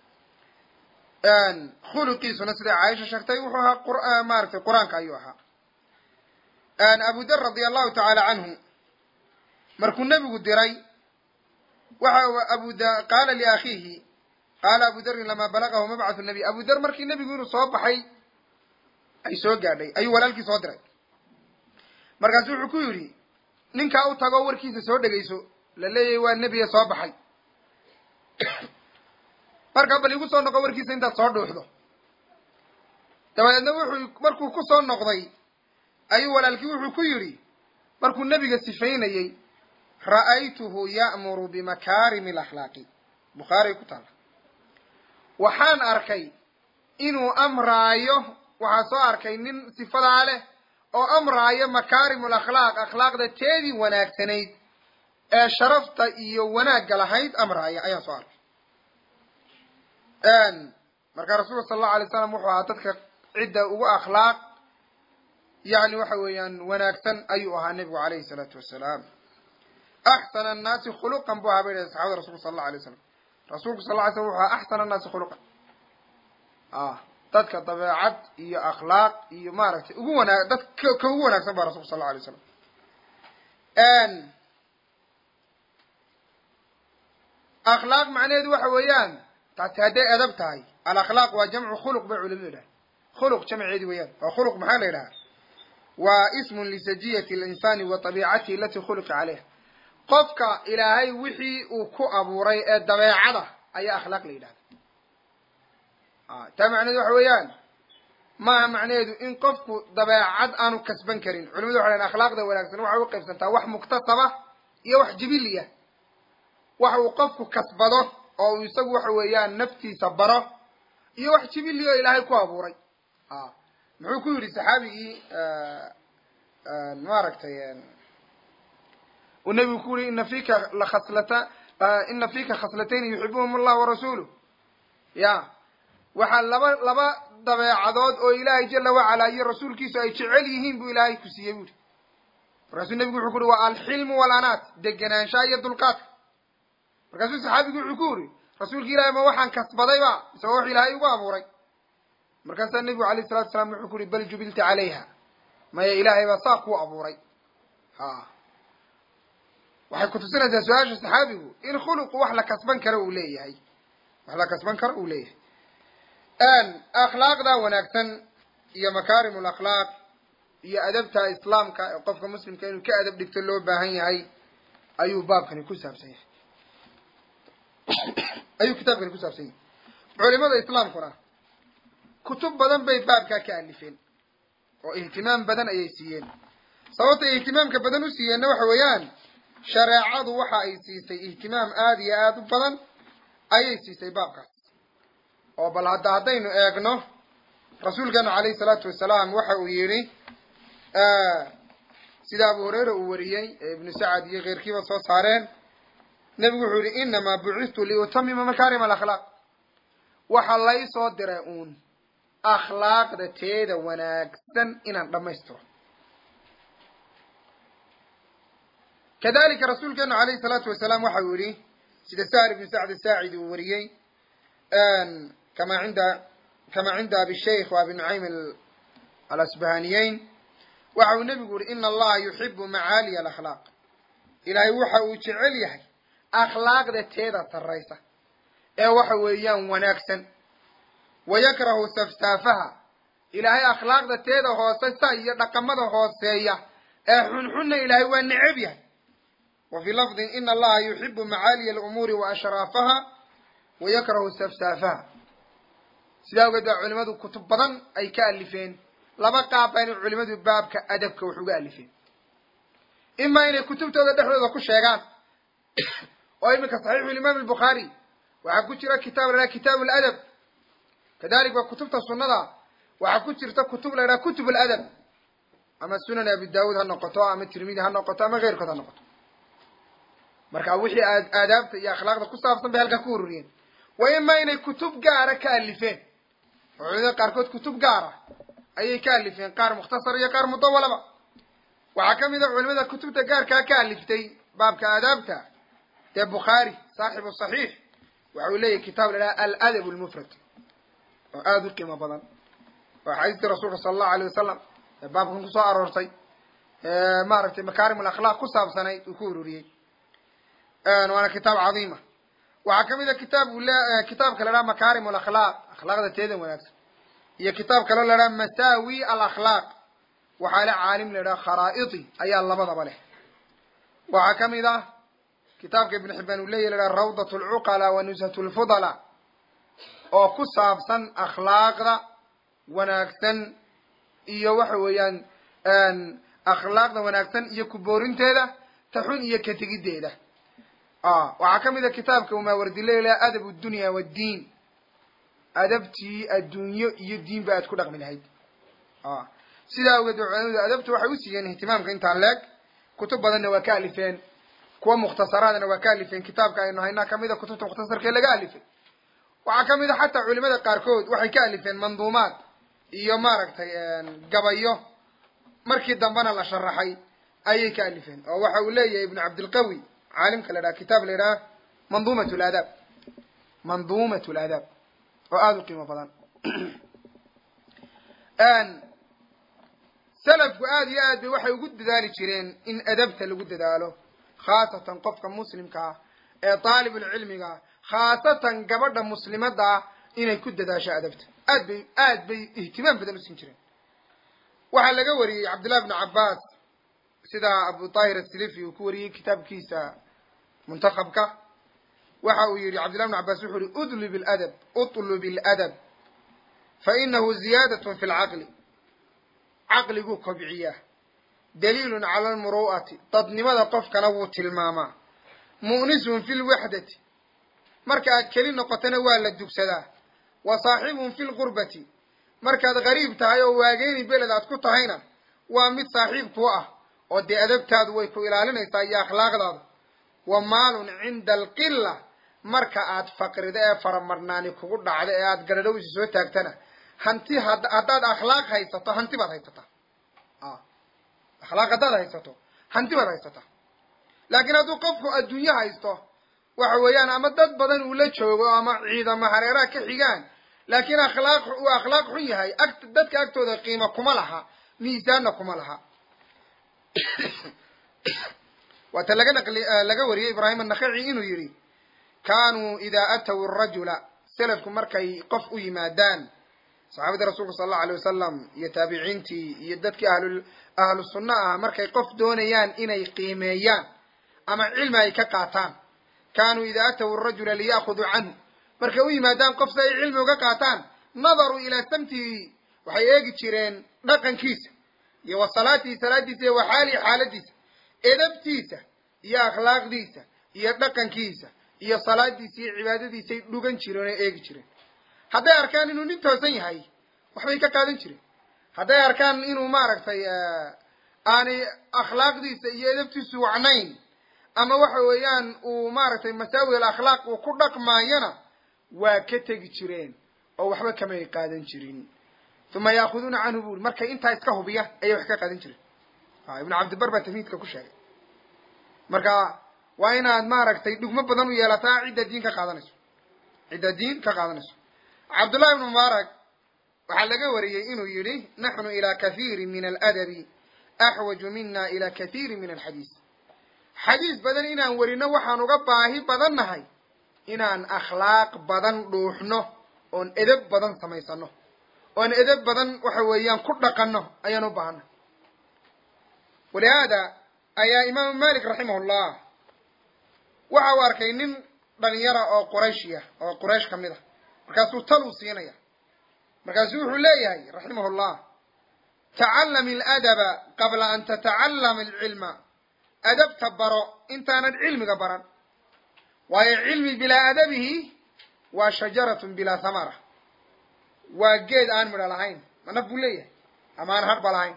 khuluqiisuna siday caaisha sheegtay wuxuu ahaa qur maaragtay qur-aanka ayuu ahaa abu dar radi allahu tacaala canhu markuu nebigu diray waxa abu da qaala liakhiihi qaala abu darin lamaa balagahu mabcathu nabiy abu dar markii nebigu inuu soo baxay ay soo gaadhay ayuu walaalkii soo diray markaasu wuxuu ku yidhi ninkaa u tago warkiisa soo dhegayso la leeyahay waa nebiga soo baxay markaa bal igu soo noqo warkiisa intaad soo dhuuxdo dabadeedna wuxuu markuu ku soo noqday ayuu walaalkii wuxuu ku yidhi markuu nebiga sifaynayey ra'aytuhu ya'muru bimakaarimi alakhlaaqi bukhaariay ku taalla waxaan arkay inuu amraayo waxaa soo arkay nin sifadaa leh oo amraayo makaarimu alakhlaaq akhlaaqda teedii wanaagsanayd ee sharafta iyo wanaagga lahayd amraaya ayaan soo arkay marka rasuulka sala allahu alay slam wuxuu ahaa dadka cidda ugu akhlaaq yani waxa weeyaan wanaagsan ayuu ahaa nebigu alayhi salaatu wasalaam axsana annaasi khuluqan bu ahaa bay dhahay saxabada rasulka sala allahu alay slam rasuulku sal ly slam wuxu ahaa axsana annaasi khuluqan dadka dabeecad iyo akhlaaq iyo maaragtay ugu wanaag dad ka ugu wanaagsan ba rasulka sal lla alay slam akhlaaq macnaheedu waxa weeyaan taasi hadday adab tahay alakhlaaq waa jamcu khuluq bay culimadu yidhaha khuluq jamceedi weeyaan waa khuluq maxaa la yidhaha waa ismun lisajiyati linsani wa tabiicatihi alati khuliqa caleyha qofka ilaahay wixii uu ku abuuray ee dabeecada ayaa akhlaaq la yidhahda taa macnaheedu waxa weeyaan maaha macnaheedu in qofku dabeecad aanu kasban karin culimadu waxay dhahen akhlaaqda wanaagsan waxay u qaybsantaa wax muktasaba iyo wax jibiliya waxa uu qofku kasbado oo uu isagu waxa weeyaan naftiisa baro iyo wax jibili oo ilaahay ku abuuray muxuu ku yidhi saxaabigii maaragtay uu nebigu ku yihi ina fika lakhaslata ina fika khaslatayni yuxibuhum allah warasuuluh ya waxaa laba laba dabeecadood oo ilaahay jala wacalaa iyo rasuulkiisu ay jecel yihiin buu ilaahay ku siiyey bu yihi markaasuu nebigu wuxuu ku uhi waa alxilmu walanaat degenaanshaha iyo dulqaadka markaasuu saxaabigu wuxuu ku yidhi rasuulka ilahay ma waxaan kasbadayba isagoo wax ilaahay ugu abuuray markaasaa nebigu alayh salatu salaam wuxuu ku uhi bal jubilta calayha maya ilaahay baa saa kuu abuuray ha waxay kutusinaysaa su-aasha saxaabigu in khuluqu wax la kasban karo uu leeyahay wax la kasban karo uu leeyahay akhlaaqda wanaagsan iyo makaarim lakhlaaq iyo adabta islaamka ee qofka muslimka inuu ka adab dhigto loo baahan yahay ayuu baabkani ku saabsan yahay ayuu kitaabkani ku saabsan yahay culimada islaamkuna kutub badan bay baabkaa ka alifeen oo ihtimaam badan ayay siiyeen sababta ihtimaamka badan u siiyeenna waxa weeyaan shareecadu waxa ay siisay ihtimaam aada iyo aada u badan ayay siisay baabkaas oo bal hadda haddaynu eegno rasuulkeenu calayhi salaatu wasalaam waxa uu yidhi sida abu hureyra uu wariyey ee ibnu sacad iyo keyrkiiba soo saareen nebigu wuxuu yihi inamaa bucistu liutamima makaarima alakhlaaq waxa lay soo diray uun akhlaaqda teeda wanaagsan inaan dhammaystiro kadalika rasuulkeenu calayhi salaatu wasalaam waxa uu yihi sida sahl ibnu sacd saacid uu wariyey kama cinda kama cinda abi shaykh wa abi nucaym alasbahaniyeyn waxa uu nebigu yihi ina allaha yuxibu macaaliya alakhlaaq ilaahay waxa uu jecel yahay akhlaaqda teeda sarraysa ee waxa weeyaan wanaagsan wa yakrahu saftaafaha ilaahay akhlaaqda teeda hooseysa iyo dhaqamada hooseeya ee xunxunna ilaahay waa neceb yahay wa fii lafdin ina allaha yuxibu macaaliya alumuuri wa ashraafaha wa yakrahu saftaafaha sidaa ogeed baa culimadu kutub badan ay ka alifeen laba qaab baa inay culimadu baabka adabka wax uga alifeen imaa inay kutubtooda dhexdooda ku sheegaan oo iminka saxiixu imaam albukhaari waxaa ku jira kitaab la idhaha kitaabu aladab kadalik waa kutubta sunnada waxaa ku jirta kutub la idhaha kutub aladab ama sunan abi daawuud ha noqoto ama tirmidi ha noqoto ama keyrkood ha noqoto marka wixii aadaabta iyo akhlaaqda ku saabsan bay halkaa ku ururiyeen wa imaa inay kutub gaara ka alifeen oo culimada qaarkood kutub gaara ayay ka alifeen qaar mukhtasar iyo qaar mudawalaba waxaa ka mid a culimada kutubta gaarkaa ka aliftay baabka aadaabta dee bukhaari saaxibu saxiix waxa uu leeyahy kitaab la idhaha aladab lmufrad oo aada u qiimo badan oo axaadiistii rasuulka sala allahu alayh wasalam ee baabkan kusoo aroortay maaragtay makaarim alakhlaaq ku saabsanayd uu ku ururiyey waana kitaab cadiima waxaa kamid a kitaab uu le kitaabka la dhaha makaarim alakhlaaq akhlaaqda teeda wanaagsan iyo kitaab kaloo la dhaha masaawi alakhlaaq waxaa le caalim la idhaha kharaa'iti ayaa labadaba leh waxaa kamid ah kitaabka ibn xibaan uu leyahy la dhaha rawdat alcuqala wa nushat lfudala oo ku saabsan akhlaaqda wanaagsan iyo waxa weeyaan akhlaaqda wanaagsan iyo kuboorinteeda taxun iyo ka tegiddeeda waxaa kamid a kitaabka umaawardileya la adab dunya waddiin adabtii adduunyo iyo diinba aad ku dhaqmi lahayd sidaa awgeed culamadu adabta waxay u siiyeen ihtimaamka intaan leeg kutub badanna waa ka alifeen kuwa mukhtasaraadna waa ka alifeen kitaabka aynu haynaa kamid a kutubta mukhtasarkee laga alifay waxaa kamid a xataa culimada qaarkood waxay ka alifeen manduumaad iyo maaragtay gabayo markii dambena la sharaxay ayay ka alifeen oo waxa uu leeyahay ibnu cabdilqawi caalimka la dhaha kitaab la idhaha manduumat ladaab manduumat ladaab oo aada u qiimo badan salafku aada iyo aad bay waxay ugu dadaali jireen in adabta lagu dadaalo khaasatan qofka muslimka ah ee daalibulcilmiga khaasatan gabadha muslimadda ah inay ku dadaasho adabta aad bay aad bay ihtimaam badan u siin jireen waxaa laga wariyey cabdillahi bnu cabbaas sida abu tahir asilifi uu ku wariyey kitaabkiisa muntakabka waxa uu yihi cabdillahi bnu cabbaas wuxuu yihi udlub ladab utlub iladab fa inahu ziyaadatun fi lcaqli caqliguu kobciyaa daliilun cala almuru'ati dadnimada qofkana wuu tilmaamaa mu'nisun fi lwaxdati marka aad keli noqotona waa la dugsadaa wa saaxibun fi lgurbati markaad gariib tahay oo waageyni beled aad ku tahayna waa mid saaxiib kuu ah oo dee adabtaadu way ku ilaalinaysaa iyo akhlaaqdaadu wa maalun cinda alqilla marka aad faqrido ee faramarnaani kugu dhacdo ee aad garadhowsi soo taagtana hanti haddaad akhlaaq haysato hanti baad haysataa akhlaaq haddaad haysato hanti baad haysataa laakiin hadduu qofku adduunyo haysto waxa weeyaan ama dad badan uu la joogo ama ciidamo hareeraha ka xigaan laakiin akhlaaq uu akhlaaq xun yahay ag dadka agtooda qiimo kuma laha miisaanna kuma laha waata laga naqli laga wariyey ibraahim annakhaci inuu yidhi kaanuu idaa ataw arajula selafku markay qof u yimaadaan saxaabadii rasuulka sala allahu alay wasalam iyo taabiciintii iyo dadkii ahlu ahlu sunna ah markay qof doonayaan inay qiimeeyaan ama cilmi ay ka qaataan kaanuu idaa atawu rajula liya'khuduu canhu markay u yimaadaan qof si ay cilmi uga qaataan nadaruu ilaa samtihi waxay eegi jireen dhaqankiisa iyo wa salaatihi salaadiisa iyo wa xaalihi xaaladiisa edabtiisa iyo akhlaaqdiisa iyo dhaqankiisa iyo salaadiisa iyo cibaadadiisay dhugan jireen oo eegi jireen hadday arkaan inuu nin toosan yahay waxbay ka qaadan jireen hadday arkaan inuu maaragtay aanay akhlaaqdiisa iyo edabtiisu wacnayn ama waxa weeyaan uu maaragtay masaawi al akhlaaq uu ku dhaqmaayona waa ka tegi jireen oo waxba kamay qaadan jirin uma yaakuduuna canhu buri markay intaa iska hubiya ayay wax ka qaadan jireen ibnu cabdibar baa tamhiidka ku sheegay marka waa inaad maaragtay dhugmo badan u yeelataa cidda diin ka qaadanayso cidda diin ka qaadanayso cabdullahi ibnu mubaarak waxaa laga wariyey inuu yidhi naxnu ilaa kathiiri min aladabi axwaju mina ila kathiiri min alxadiis xadiis badan inaan werino waxaan uga baahi badan nahay inaan akhlaaq badan dhuuxno oon edeb badan samaysano oon edeb badan waxa weeyaan ku dhaqanno ayaan u baahana walihaada ayaa imaamu malik raximah llah waxa uu arkay nin dhalinyara oo qurayshiya oo quraysh ka mid a markaasuu tal uu siinaya markaasuu wuxuu leeyahay raximah llah tacallam aladaba qabla an tatacallama alcilma adabta baro intaanad cilmiga baran waayo cilmi bilaa adabihi waa shajaratun bilaa thamara waa geed aan midho lahayn ma naf buu leeyahay ama aan hadhba lahayn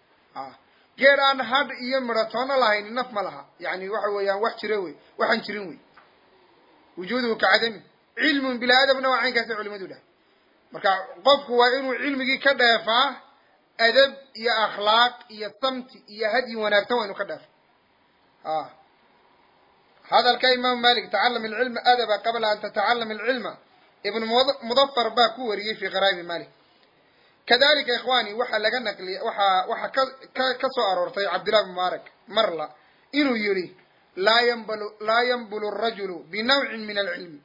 geed aan hadh iyo midho toona lahayn naf ma laha yani waxa weeyaan wax jira wey waxaan jirin wey wujuuduhu kacadami cilmun bilaa adabna waa caynkaasay culimadu dhahay marka qofku waa inuu cilmigii ka dheefaa adab iyo akhlaaq iyo samti iyo hadyi wanaagsan waa inuu ka dheefo hadalka imaamu malik tacalam alcilma adaba qabla an tatacalama alcilma ibnu mudafar baa ku wariyey fi qaraabi malik kadalika ikhwani waxaa laga naqliya waxaa waxaa ka ka ka soo aroortay cabdillahi bn mubaarak marla inuu yihi laa yanbulu laa yanbulu arajulu binawcin min alcilmi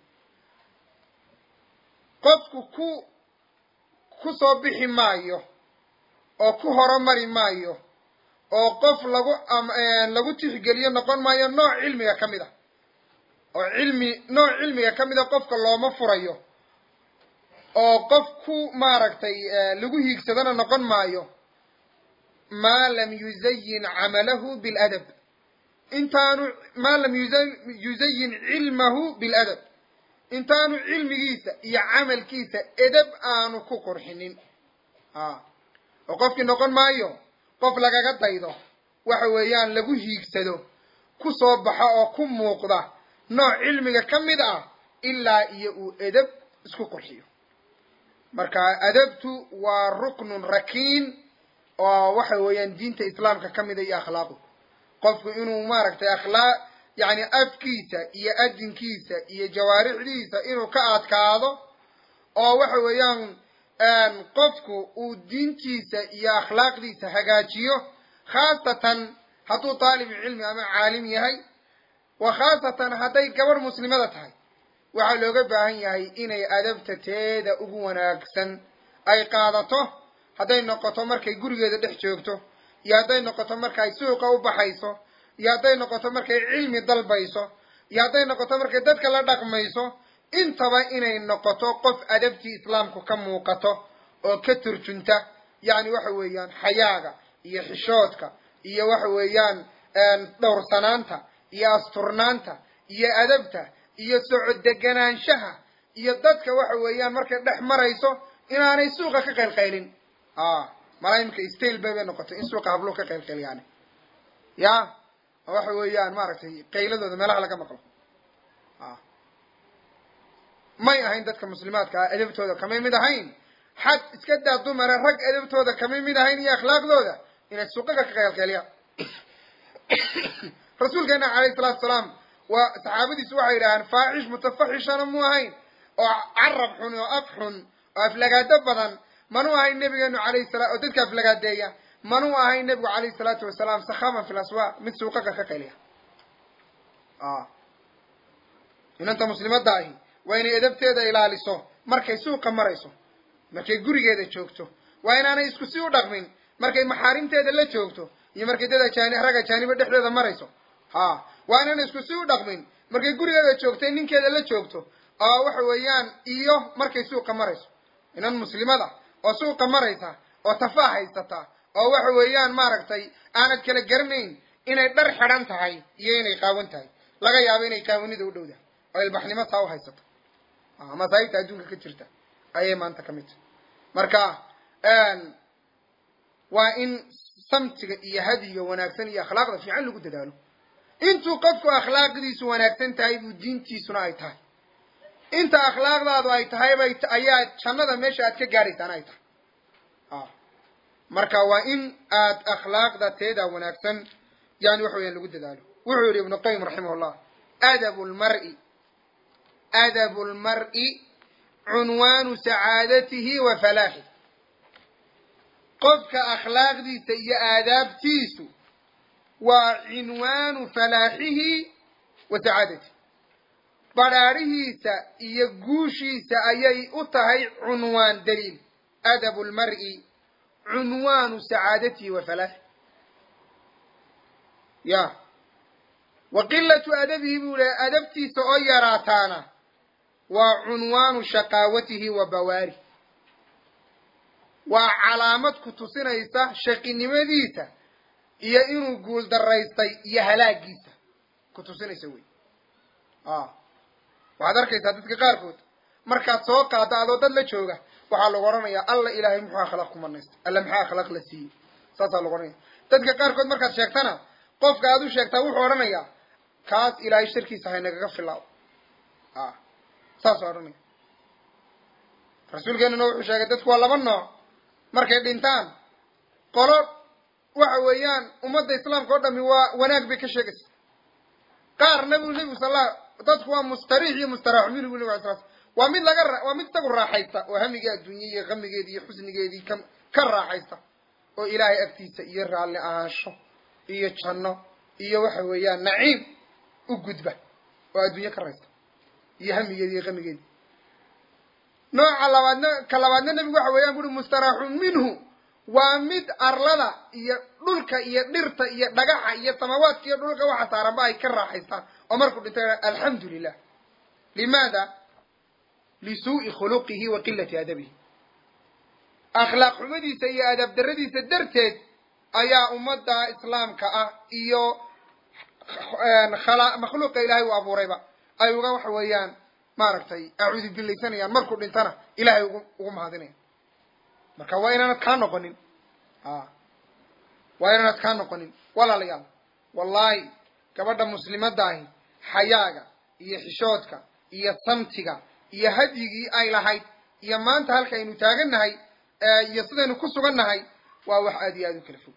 qofku ku ku soo bixi maayo oo ku horumari maayo oo qof lagu lagu tixgeliyo noqon maayo nooc cilmiga ka mid a oo cilmi nooc cilmiga ka mid a qofka looma furayo oo qof ku maaragtay lagu hiigsadana noqon maayo maa lam yuzayin camalahu biladab intaanu maa lam yuzayin cilmahu biladab intaanu cilmigiisa iyo camalkiisa edab aanu ku qurxinin oo qofkii noqon maayo qof lagaga daydo waxa weeyaan lagu hiigsado ku soo baxa oo ku muuqda nooc cilmiga ka mid ah ilaa iyo uu edab isku qurxiyo marka adabtu waa ruknun rakiin oo waxa weeyaan diinta islaamka ka mida iyo akhlaaqu qofku inuu maaragtay akhlaaq yacni afkiisa iyo adinkiisa iyo jawaarixdiisa inuu ka adkaado oo waxa weeyaan qofku uu diintiisa iyo akhlaaqdiisa hagaajiyo khaasatan hadduu taalibu cilmi ama caalim yahay wa khaasatan hadday gabadh muslimada tahay waxaa looga baahan yahay inay adabta teeda ugu wanaagsan ay qaadato hadday noqoto markay gurigeeda dhex joogto iyo hadday noqoto markay suuqa u baxayso iyo hadday noqoto markay cilmi dalbayso iyo hadday noqoto markay dadka la dhaqmayso intaba inay noqoto qof adabtii islaamku ka muuqato oo ka turjunta yacni waxa weeyaan xayaaga iyo xishoodka iyo waxa weeyaan dhowrsanaanta iyo asturnaanta iyo adabta iyo socod deganaanshaha iyo dadka waxa weeyaan markay dhex marayso inaanay suuqa ka qaylqaylin malaa imika stail bay bay noqotay in suuqa habluhu ka qaylqayliyaani ya waxa weeyaan maaragtay qayladooda meelaha laga maqlo may ahayn dadka muslimaadka ah edabtooda kamay mid ahayn xad iska daa dumara rag edabtooda kamay mid ahayn iyo akhlaaqdooda inay suuqaga ka qaylqayliyaan rasuulkeena calayhi salaatu salaam waa saxaabadiisu waxay yidhahaan faaxish mutafaxishana mu ahayn oo carab xun oo af xun oo aflagaado badan manu ahayn nabigeenu alayhi sala oo dadka aflagaadeeya manu ahayn nabigu calayhi salaatu wasalaam sakhaban fi laswaaq mid suuqaga ka qayliya inanta muslimadda ahi waa inay edabteeda ilaaliso markay suuqa marayso markay gurigeeda joogto waa inaanay isku si u dhaqmin markay maxaarimteeda la joogto iyo markay dad ajaani rag ajaaniba dhexdeeda marayso ha waa inaanay isku si u dhaqmin markay gurigeeda joogtay ninkeeda la joogto oo waxa weeyaan iyo markay suuqa marayso inan muslimada oo suuqa maraysa oo tafaa haysata oo waxa weeyaan maaragtay aanad kala garanayn inay dhar xidhan tahay iyo inay qaawan tahay laga yaabo inay qaawanida u dhowdahay oo ilbaxnimo taa u haysato masaa'ibta adduunka ka jirta ayay maanta ka mid tahay marka waa in samtiga iyo hadiga wanaagsan iyo akhlaaqda fiican lagu dadaalo intuu qofku akhlaaqdiisu wanaagsan tahay buu diintiisuna ay tahay inta akhlaaqdaadu ay tahay bay ayaa jannada meesha aad ka gaadhaysaan ay tahay marka waa in aad akhlaaqda teeda wanaagsan yani waxa weyaan lagu dadaalo wuxuu yihi ibnu qayim raximah llah adabu lmar'i adabu lmar'i cunwaanu sacaadatihi wa falaaxih qofka akhlaaqdiisa iyo aadaabtiisu waa cinwaanu falaaxihi wa sacaadatihi badhaadhihiisa iyo guushiisa ayay u tahay cunwaan daliil adabu lmar'i cunwaanu sacaadatihi wa falaaxih ya wa qilatu adabihi buu lehay adabtiisa oo yaraataana waa cunwaanu shaqaawatihi wa bawaarih waa calaamad ku tusinaysa shaqinimadiisa iyo inuu guul daraystay iyo halaagiisa ku tusinaysa wey waxaad arkaysaa dadka qaarkood markaad soo qaado adoo dad la jooga waxaa lagu odhanayaa alla ilaahay muxuu akhlaaq ku marnaysta alla maxaa akhlaaq la siiyey saasaa lagu odhanaya dadka qaarkood markaad sheegtana qofka aad u sheegtaa wuxuu odhanayaa kaas ilaahay sharkiisa haynagaga filaaw saasuu odhanaya rasuulkeenuna wuxuu sheegay dadku waa laba nooc markay dhintaan qolo waxa weeyaan ummadda islaamka o dhami waa wanaag bay ka sheegaysa qaarna buu nebigu sala dadku waa mustariix iyo mustaraaxu minhu bu nabig ala sl waa mid laga waa mid isagu raaxaysta oo hamigii adduunye iyo hamigeedii iyo xusnigeedii ka ka raaxaysta oo ilaahay agtiisa iyo raalli ahaansho iyo janno iyo waxa weeyaan naciim u gudba oo adduunye ka raysta iyo hamigeedii iyo hamigeedii nooca labaadna ka labaadna nebigu waxa weeyaan buuri mustaraaxun minhu waa mid arlada iyo dhulka iyo dhirta iyo dhagaxa iyo samawaadka iyo dhulka waxa saaranba ay ka raaxaystaan oo markuu dhintay alxamdu lilah limaada lisuu'i khuluqihi wa qilati adabihi akhlaaq xumadiisa iyo adab daradiisa darteed ayaa ummadda islaamka ah iyo makhluuqa ilaahay uu abuurayba ay uga waxa weeyaan maaragtay acuudu billaysanayaan markuu dhintana ilahay ugu ugu mahadinaya marka waa inaanad kaa noqonin a waa inaanad kaa noqonin walaalayaal wallahi gabadha muslimadda ahi xayaaga iyo xishoodka iyo samtiga iyo hadyigii ay lahayd iyo maanta halkaynu taagannahay iyo sidaynu ku sugan nahay waa wax aada iyo aada u kala fog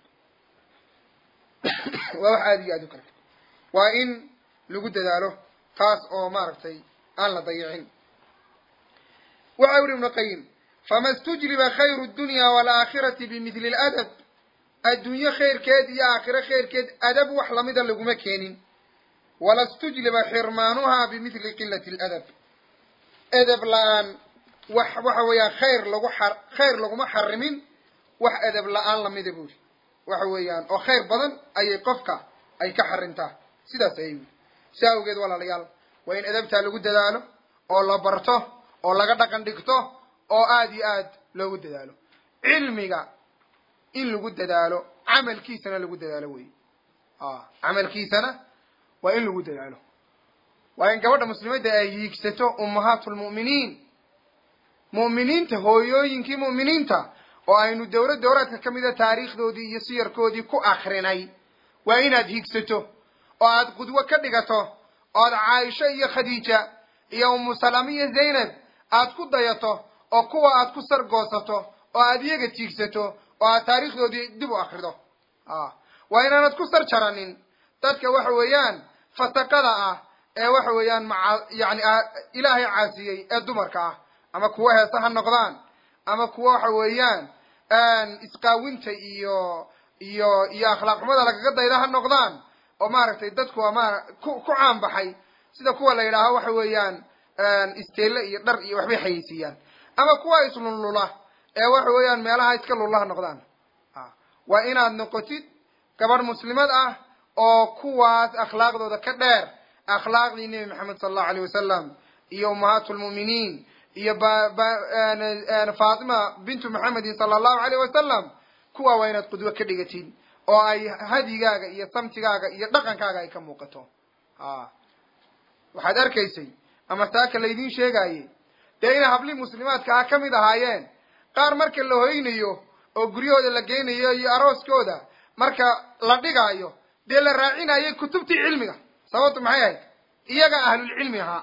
waa wax aada iyo aada u kala fog waa in lagu dadaalo taas oo maaragtay aan la dayicin waxa uri ibnu qayim fama stujliba khayru dunya waalaakhirati bimidli ladab adduunye khayrkeed iyo aakhiro khayrkeed adab wax lamida laguma keenin wala stujliba xirmaanuha bimidli qilati ladab edeb la-aan wax waxa weeyaan khayr lagu a khayr laguma xarimin wax edeb la-aan lamida buuri waxa weeyaan oo khayr badan ayay qofka ay ka xarintaa sidaas ayay wuri si awgeed walaalayaal waa in edabtaa lagu dadaalo oo la barto oo laga dhaqan dhigto oo aada iyo aad loogu dadaalo cilmiga in lagu dadaalo camalkiisana lagu dadaalo wey camalkiisana waa in lagu dadaalo waa in gabadha muslimadda ay hiigsato ummahaatu lmu'miniin mu'miniinta hooyooyinkii mu'miniinta oo aynu dowlad dowlaadka ka mida taariikhdoodii iyo siyarkoodii ku akrinay waa inaad hiigsato oo aad qudwo ka dhigato ood caaisho iyo khadiija iyo umu salama iyo zaynab aad ku dayato oo kuwa aad ku sargoosato oo aad iyaga tiigsato oo aad taariikhdoodii dib u akrido waa inaanad ku sar jaranin dadka waxa weeyaan fasaqada ah ee waxa weeyaan maca yani ilaahay caasiyey ee dumarka ah ama kuwo heese ha noqdaan ama kuwo waxa weeyaan isqaawinta iyo iyo iyo akhlaaq xumada lagaga dayda ha noqdaan oo maaragtay dadku ma ku ku caan baxay sida kuwa la yidhaaho waxa weeyaan isteelle iyo dhar iyo waxbay xayeysiiyaan ama kuwa islunlula ee waxa weeyaan meelaha iska lullaha noqdaan waa inaad noqotid gabadh muslimad ah oo kuwaas akhlaaqdooda ka dheer akhlaaqdii nebi maxamed sala allahu alayh wasalam iyo ummahaatu lmu'miniin iyo fatima bintu maxamedin sala allahu alayh wasalam kuwaa waa inaad qudwo ka dhigatid oo ay hadigaaga iyo samtigaaga iyo dhaqankaaga ay ka muuqato a waxaad arkaysay ama taaka laydin sheegaaye dee inay hablii muslimaadka ah ka mid ahaayeen qaar marka la hoynayo oo guryahooda la geynayo iyo arooskooda marka la dhigaayo dee la raacinayay kutubtii cilmiga sababtu maxay ahayd iyaga ahlulcilmi ahaa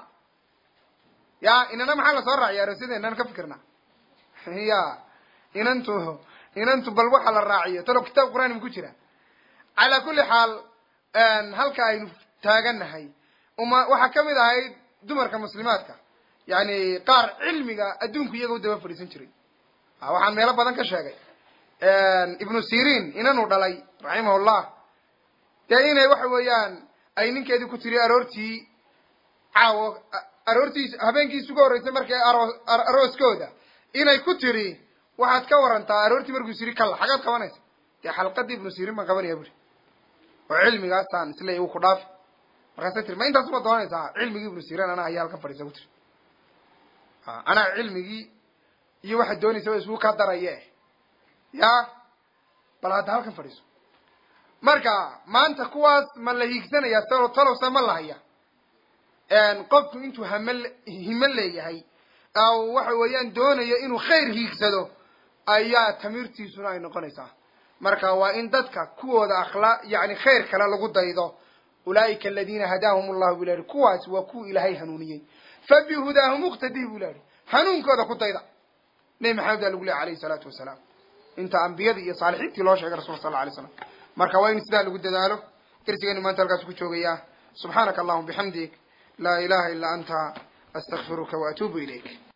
ya inana maxaa lasoo raaciya aroosyada inaan ka fikirna ya inantu inantu bal waxa la raaciyo talo kitaab qur'aan ku jira calaa kulli xaal halka aynu taagannahay uma waxaa kamid ahayd dumarka muslimaadka yani qaar cilmiga adduunku iyaga u daba fadhiisan jiray waxaan meelo badan ka sheegay ibnu sirin inanu dhalay raximahullah dee inay waxa weeyaan ay ninkeedii ku tiri aroortii caawo aroortiis habeenkiis ugu horreysay markay aro arooskooda inay ku tiri waxaad ka warantaa aroortii markuu siri kalla xagaad qabanaysa dee xalqadii ibnu sirin baan qabanaya buri oo cilmigaasaan isleey uu ku dhaafi markaasay tiri ma intaas ma doonaysaa cilmigii ibnu sirin anaa ayaa halkan fadhiisa ku tiri anaa cilmigii iyo waxaad doonaysa wa isgu ka daraye ya bal hadda halkan fadhiiso marka maanta kuwaas ma la hiigsanaya talo talowse ma lahaya qofku intuu hame himo leeyahay aw waxa weeyaan doonayo inuu khayr hiigsado ayaa tamiirtiisuna ay noqonaysaa marka waa in dadka kuwooda akhlaa yani khayr kale lagu daydo ulaa'ika aladiina hadaahum allahu bu ilahi kuwaas waa kuwa ilaahay hanuuniyey fabihudaahum iqtadih bu ilahi hanuunkooda ku dayda nebi maxamed baa lagu lehy alayhi salaatu wasalaam inta ambiyadii iyo saalixiintii loo sheegay rasulka sal la alay slam marka waa in sidaa lagu dadaalo darsigeenu maanta halkaas ku joogayaa subxaanaka allahuma bixamdik laa ilaha illa anta astakfiruka waatuubu ilayk